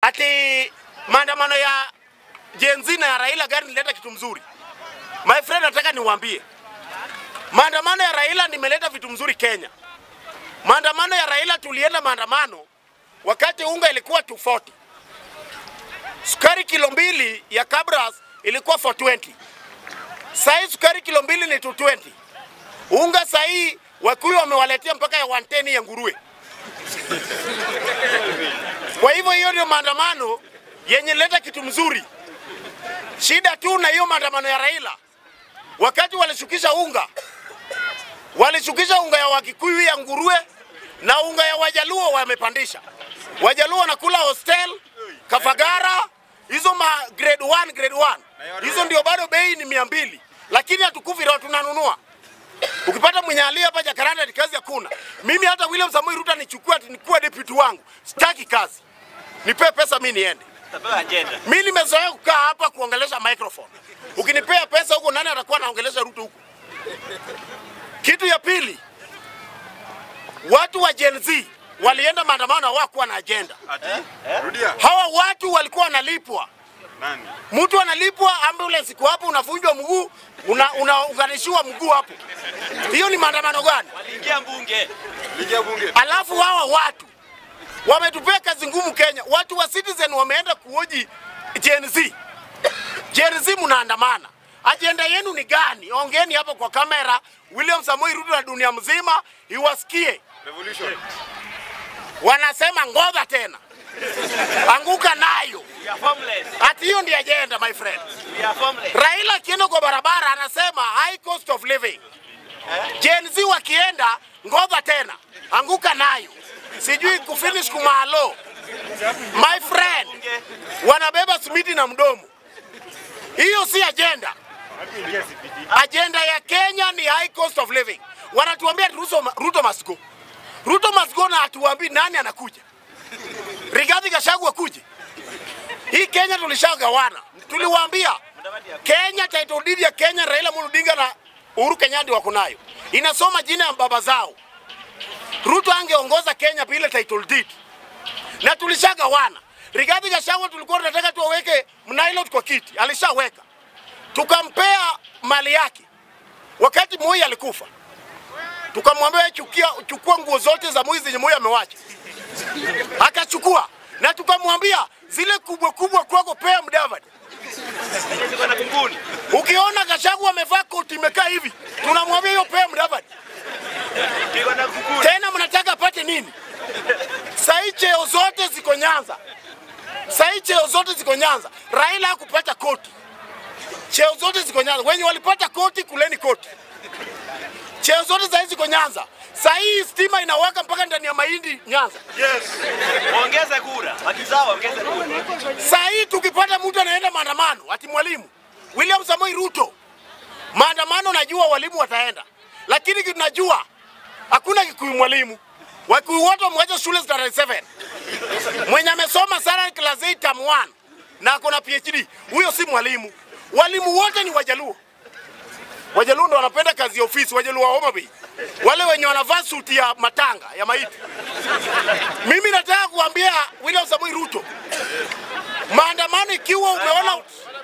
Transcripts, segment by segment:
ati maandamano ya Gen Z na ya Raila gani nileta kitu mzuri. My friend, nataka niwaambie maandamano ya Raila nimeleta vitu mzuri Kenya. Maandamano ya Raila tulienda maandamano wakati unga ilikuwa 240. Sukari kilo mbili ya Kabras ilikuwa 420. Sahii sukari kilo mbili ni 220. Unga sahii Wakuyu wamewaletea mpaka ya 110 ya nguruwe. Kwa hivyo hiyo ndio maandamano yenye leta kitu mzuri. Shida tu na hiyo maandamano ya Raila, wakati walishukisha unga, walishukisha unga ya Wakikuyu ya nguruwe na unga ya Wajaluo wamepandisha. Wajaluo wanakula hostel, Kafagara, hizo ma grade 1, grade 1. Hizo ndio bado bei ni mia mbili, lakini hatukufi roho tunanunua. Ukipata mwenye alia hapa Jakaranda ni kazi hakuna. Mimi hata William Samoei Ruto nichukue ati nikuwe deputy wangu. Sitaki kazi. Nipe pesa mimi niende. Tapewa agenda. Mimi nimezoea kukaa hapa kuongelesha microphone. Ukinipea pesa huko nani atakuwa anaongelesha Ruto huko? Kitu ya pili, watu wa Gen Z walienda maandamano hawakuwa na agenda. Rudia. Hawa watu walikuwa wanalipwa. Nani? Mtu analipwa ambulance iko hapo, unavunjwa mguu, una- unaunganishiwa mguu hapo. Hiyo ni maandamano gani? Waliingia mbunge. Ligia bunge. Alafu hawa watu wametupea kazi ngumu Kenya. Watu wa Citizen wameenda kuoji Gen Z. Gen Z mnaandamana, ajenda yenu ni gani? Ongeni hapo kwa kamera. William Samoei Ruto na dunia mzima iwasikie. Revolution. Wanasema ngoja tena, anguka nayo. We are formless. Ati hiyo ndiyo ajenda my friend. We are formless. Raila akienda kwa barabara anasema high cost of living. Gen Z wakienda ngoja tena, anguka nayo, sijui kufinish kumalo. My friend, wanabeba simiti na mdomo. Hiyo si agenda. Agenda ya Kenya ni high cost of living. Wanatuambia Ruto, Ruto must go. Ruto must go na hatuambii nani anakuja. Rigathi Gachagua kuje. Hii Kenya tulishagawana. Tuliwaambia Kenya title deed ya Kenya Raila Amolo Odinga na Uhuru Kenyatta wako nayo. Inasoma jina ya baba zao. Ruto angeongoza Kenya bila title deed. Na tulishagawana. Rigathi Gachagua tulikuwa tunataka tuwaweke Mnailot kwa kiti, alishaweka. Tukampea mali yake. Wakati Moi alikufa. Tukamwambia wewe chukia chukua nguo zote za Moi zenye Moi amewacha. Akachukua. Na tukamwambia zile kubwa kubwa kwako pea Mudavadi. Ziko na kunguni. Ukiona Gachagua amevaa koti imekaa hivi, tunamwambia hiyo pea Mudavadi. Ziko na kunguni. Tena mnataka apate nini? Sahii cheo zote ziko Nyanza, sahii cheo zote ziko Nyanza. Raila hakupata koti, cheo zote ziko Nyanza. Wenye walipata koti, kuleni koti. Cheo zote sahii ziko Nyanza. Sahii stima inawaka mpaka ndani ya mahindi Nyanza. Yes. Waongeze kura. Wakizao waongeze kura. Saa hii tukipata mtu anaenda maandamano ati mwalimu William Samoei Ruto, maandamano najua walimu wataenda, lakini kitu najua hakuna Kikuyu mwalimu. Wakikuyu wote wamewacha shule tarehe 7. Mwenye amesoma sana class 8 term 1 na ako na PhD, huyo si mwalimu. Walimu wote ni Wajaluo. Wajaluo ndo wanapenda kazi ya ofisi, Wajaluo wa Homa Bay, wale wenye wanavaa suti ya matanga ya maiti. Mimi nataka kuambia William Samoei Ruto, maandamano ikiwa umeona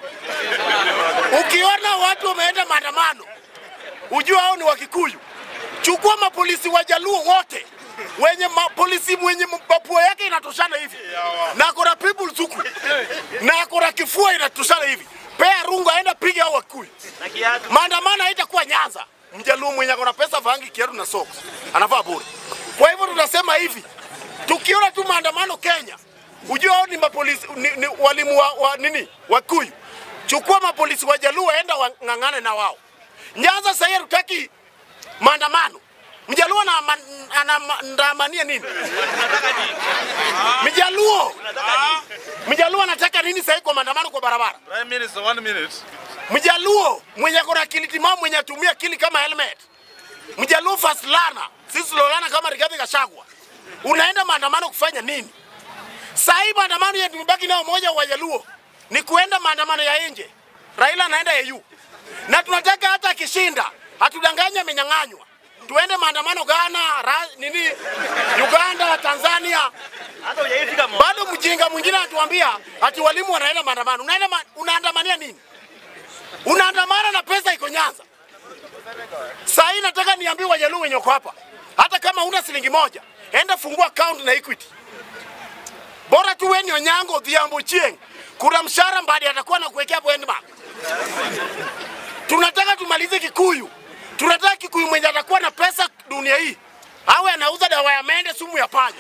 ukiona watu wameenda maandamano ujue hao ni Wakikuyu. Chukua mapolisi wajaluo wote wenye mapolisi mwenye mapua yake inatoshana hivi na akona people zuku na akona kifua inatoshana hivi, pea rungu aenda piga hao Wakikuyu. Na kiatu. Maandamano haitakuwa Nyanza. Mjaluo mwenye akona pesa vangi kiatu na socks anavaa bure. Kwa hivyo tunasema hivi, tukiona tu maandamano Kenya, ujue hao ni mapolisi ni, ni walimu wa, wa nini Wakuyu. Chukua mapolisi wa Jaluo enda wang'ang'ane na wao. Nyanza sasa hatutaki maandamano. Mjaluo ana- anaandamania nini? Unataka nini? Mjaluo, Unataka nini? Mjaluo anataka nini sasa kwa maandamano kwa barabara? Prime Minister, one minute. Mjaluo mwenye akona akili timamu mwenye atumia akili kama helmet. Mjaluo first learner, sisi lolana kama Rigathi Gachagua. Unaenda maandamano kufanya nini? Saa hii maandamano yetu tumebaki nao moja wa Wajaluo ni kuenda maandamano ya nje. Raila anaenda AU. Na tunataka hata akishinda, hatudanganye amenyang'anywa. tuende maandamano Ghana, ra, nini Uganda, Tanzania. Hata hujaifika mo. Bado mjinga mwingine anatuambia ati walimu wanaenda maandamano. Unaenda ma, unaandamania nini? Unaandamana na pesa iko Nyanza. Saa hii nataka niambie Wajaluo wenye wako hapa, hata kama una shilingi moja, enda fungua account na Equity. Bora tu wewe ni Onyango Odhiambo Chieng, kuna mshahara mbadi atakuwa na kuwekea hapo Endmark. Tunataka tumalize Kikuyu, tunataka Kikuyu mwenye atakuwa na pesa dunia hii awe anauza dawa ya mende, sumu ya panya.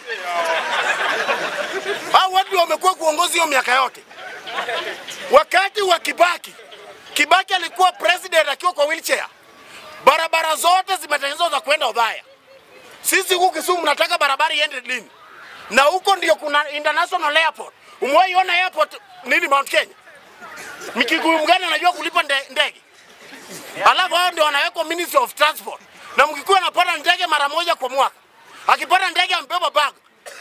Hao watu wamekuwa kuongozi hiyo miaka yote. Wakati wa Kibaki, Kibaki alikuwa president akiwa kwa wheelchair, barabara zote zimetengenezwa za kwenda Odhaya. Sisi huku Kisumu mnataka barabara iende lini? Na huko ndio kuna international airport. Umewahi ona airport nini Mount Kenya? Mkikuyu mgani anajua kulipa nde- ndege? Alafu hao ndio wanawekwa Ministry of Transport. Na Mkikuyu anapata ndege mara moja kwa mwaka. Akipata ndege ambeba bag.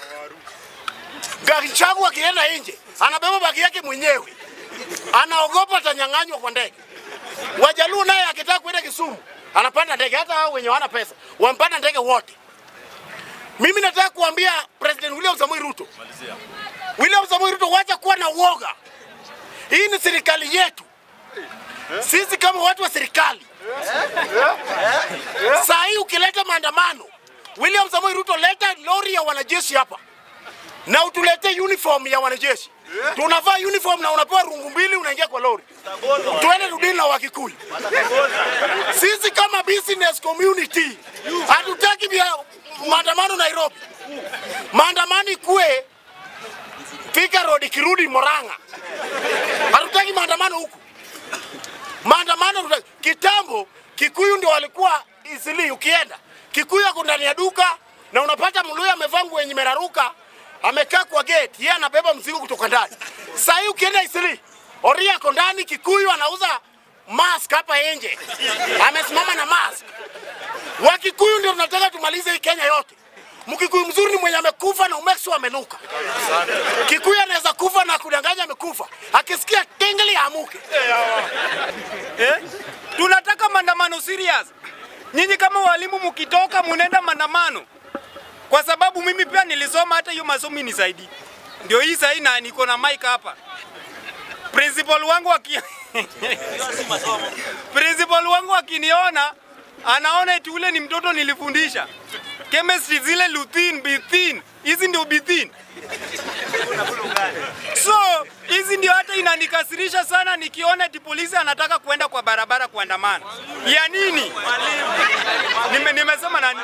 Gari changu akienda nje, anabeba bagi yake mwenyewe. Anaogopa atanyang'anywa kwa ndege. Wajaluo naye akitaka kwenda Kisumu, anapanda ndege hata hao wenye wana pesa, wampanda ndege wote. Mimi nataka kuambia President William Samoei Ruto. William Samoei Ruto, wacha kuwa na uoga. Hii ni serikali yetu. Sisi kama watu wa serikali. Saa hii ukileta maandamano, William Samoei Ruto, leta lori ya wanajeshi hapa na utulete uniform ya wanajeshi. Tunavaa uniform na unapewa rungu mbili, unaingia kwa lori. Tuende rudini na Wakikuyu. Sisi kama business community hatutaki bia- maandamano Nairobi. Maandamano ikue Thika Road ikirudi Moranga. Hatutaki maandamano huku. Maandamano tuta- kitambo Kikuyu ndio walikuwa Isili, ukienda Kikuyu ako ndani ya duka na unapata Mluya amevaa nguo yenye meraruka amekaa kwa gate, yeye anabeba mzigo kutoka ndani. Sasa hii ukienda Isili, Oria ako ndani, Kikuyu anauza mask hapa nje, amesimama na mask. Wakikuyu ndio tunataka tumalize hii Kenya yote. Mkikuyu mzuri ni mwenye amekufa na umeksu amenuka. Kikuyu anaweza kufa na kudanganya amekufa, akisikia tingli amuke. eh? Tunataka maandamano serious. Nyinyi kama walimu mkitoka munaenda maandamano, kwa sababu mimi pia nilisoma hata hiyo masomo nisaidi. Ndio hii sahii na niko na mic hapa. Principal wangu aki Principal wangu akiniona anaona eti ule ni mtoto nilifundisha chemistry, zile luthin, bithin, hizi ndio bithin. So hizi ndio hata inanikasirisha sana nikiona eti polisi anataka kuenda kwa barabara kuandamana. Ya nini? Nime, nimesema nani?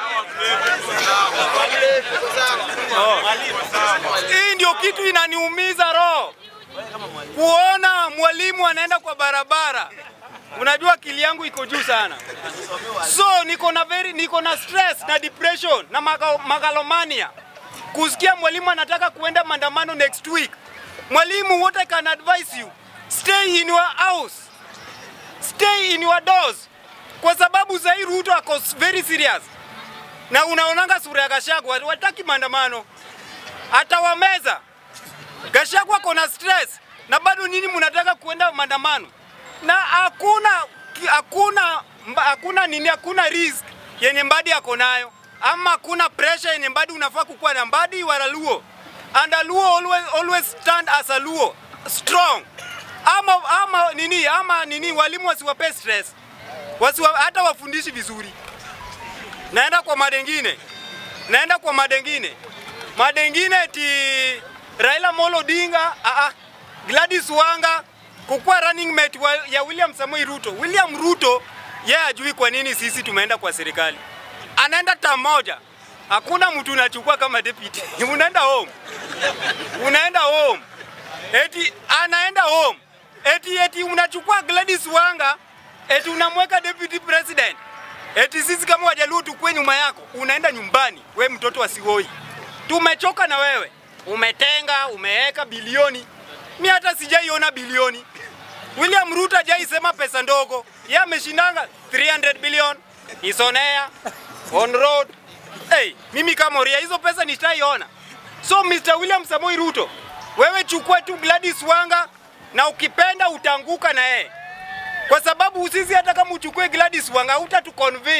Oh. Hii ndio kitu inaniumiza roho, kuona mwalimu anaenda kwa barabara. Unajua akili yangu iko juu sana, so niko na very, niko na stress na depression na maga- megalomania kusikia mwalimu anataka kuenda maandamano next week. Mwalimu, what I can advise you, stay in your house, stay in your doors, kwa sababu sahii Ruto ako very serious, na unaonanga sura ya Gachagua, wataki maandamano, atawameza. Gachagua ako na stress, na bado nini mnataka kuenda maandamano, na hakuna hakuna mba- hakuna nini, hakuna risk yenye Mbadi ako nayo ama hakuna pressure yenye Mbadi unafaa kukuwa na. Mbadi you are a Luo and a Luo always, always stand as a Luo strong. Ama, ama nini ama nini, walimu wasiwape stress, wasiwa, hata wafundishi vizuri. Naenda kwa madengine, naenda kwa madengine, madengine eti Raila Molo Odinga, ah, ah, Gladys Wanga kukuwa running mate wa, ya William Samoei Ruto. William Ruto yeye ajui kwa nini sisi tumeenda kwa serikali, anaenda tam moja, hakuna mtu unachukua kama deputy unaenda home, unaenda home eti anaenda home eti eti unachukua Gladys Wanga eti unamweka deputy president eti sisi kama Wajaluo tukue nyuma yako, unaenda nyumbani. We mtoto wa Sigoi, tumechoka na wewe, umetenga umeweka bilioni. Mi hata sijaiona bilioni. William Ruto hajaisema pesa ndogo, yeye ameshindanga 300 billion is on air, on road. Hey, mimi kama Oria hizo pesa nitaiona. So Mr. William Samoei Ruto, wewe chukua tu Gladys Wanga na ukipenda utaanguka na yeye kwa sababu sisi hata kama uchukue Gladys Wanga uta tu convince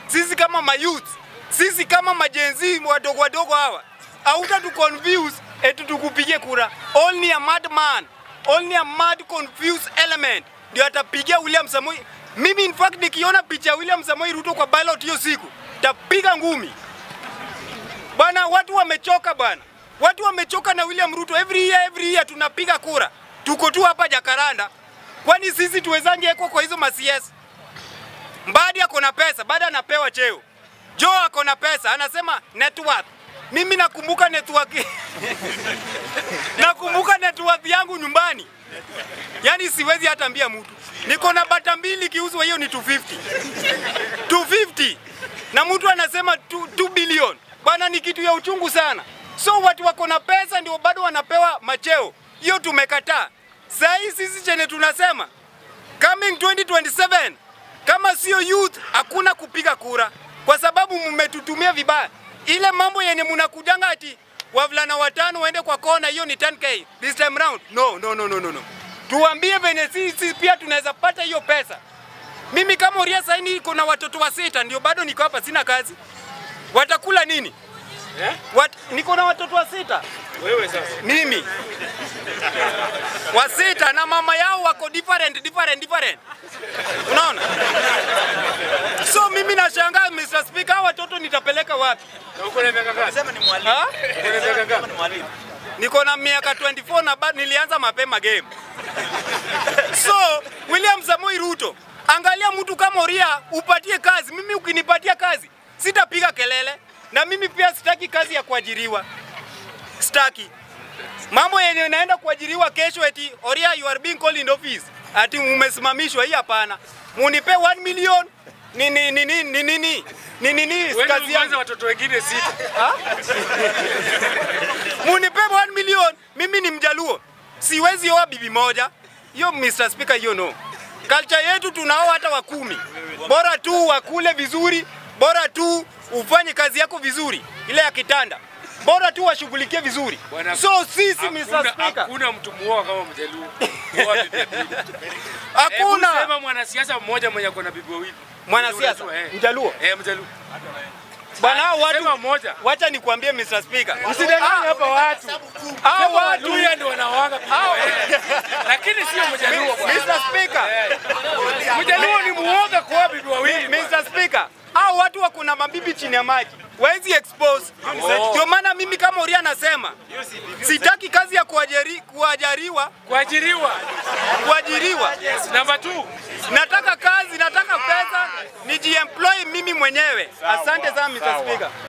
sisi kama mayouth, sisi kama majenzi wadogo wadogo hawa, hauta tu confuse eti tukupigie kura. Only a madman, only a mad confused element ndio atapigia William Samoei. Mimi in fact nikiona picha ya William Samoei Ruto kwa ballot hiyo siku, tapiga ngumi. Bwana, watu wamechoka bwana, watu wamechoka na William Ruto. Every year, every year tunapiga kura, tuko tu hapa Jakaranda. Kwani sisi tuwezange ekwa kwa hizo masiasa? Mbadi ako na pesa, baada anapewa cheo. Joe ako na pesa, anasema net worth. Mimi nakumbuka network nakumbuka network yangu nyumbani, yaani siwezi hata ambia mtu. Niko na bata mbili kiuzwa, hiyo ni 250 250 na mtu anasema 2, 2 billion bwana, ni kitu ya uchungu sana. So watu wako na pesa ndio bado wanapewa macheo, hiyo tumekataa. Saa hii sisi chenye tunasema coming 2027 kama sio youth hakuna kupiga kura, kwa sababu mmetutumia vibaya. Ile mambo yenye mnakujanga ati wavulana watano waende kwa kona, hiyo ni 10k this time round. No, no, no, no, no, no. Tuambie venye sisi pia tunaweza pata hiyo pesa. Mimi kama Uria saini iko na watoto wa sita, ndio bado niko hapa, sina kazi. Watakula nini? Wat, niko na watoto wa sita Wewe sasa. mimi wa sita na mama yao wako different different different, unaona? So mimi nashangaa Mr. Speaker, hawa watoto nitapeleka wapi? Na uko na miaka ngapi? Sema ni mwalimu. Ha? Uko na miaka Sema ngapi? ni mwalimu. Niko na miaka 24 na bado nilianza mapema game. So William Samoei Ruto, angalia mtu kama Uria upatie kazi. Mimi ukinipatia kazi sitapiga kelele, na mimi pia sitaki kazi ya kuajiriwa, sitaki mambo yenye naenda kuajiriwa kesho, eti Oria you are being called in office, ati umesimamishwa. Hii hapana, munipe 1 million ni ni ni ni ni ni ni ni ni ni Wewe kazi ulianza yangu watoto wengine sita. munipe 1 million. Mimi ni Mjaluo, siwezi oa bibi moja. Hiyo Mr. Speaker, hiyo no. Culture yetu tunaoa hata wa kumi, bora tu wakule vizuri, bora tu ufanye kazi yako vizuri, ile ya kitanda, bora tu washughulikie vizuri. Bwana, So sisi Mr. Hakuna, Speaker, hakuna mtu muoa kama Mjaluo. Muoa bibi mbili. hakuna Hebu Sema mwanasiasa mmoja mwenye ako na bibi wawili. mwanasiasa Unajua, eh. Mjaluo Eh, Mjaluo. bwana, hao watu Sema mmoja. wacha nikwambie Mr. Speaker, Usidanganye hapa watu. hao Sema watu Waluya ndio wanaoanga bibi hao wawili. Lakini sio Mjaluo bwana. Mr. Speaker, Mjaluo ni muoga kwa bibi wawili. bwana. Mr. Speaker, hao watu wako na mabibi chini ya maji, wezi expose. Ndio maana mimi kama Uria nasema sitaki kazi ya kuajiri, kuajariwa Kuajiriwa. kuajiriwa, Namba 2. nataka kazi, nataka pesa, nijiemploy mimi mwenyewe. Asante sana Mr. Speaker.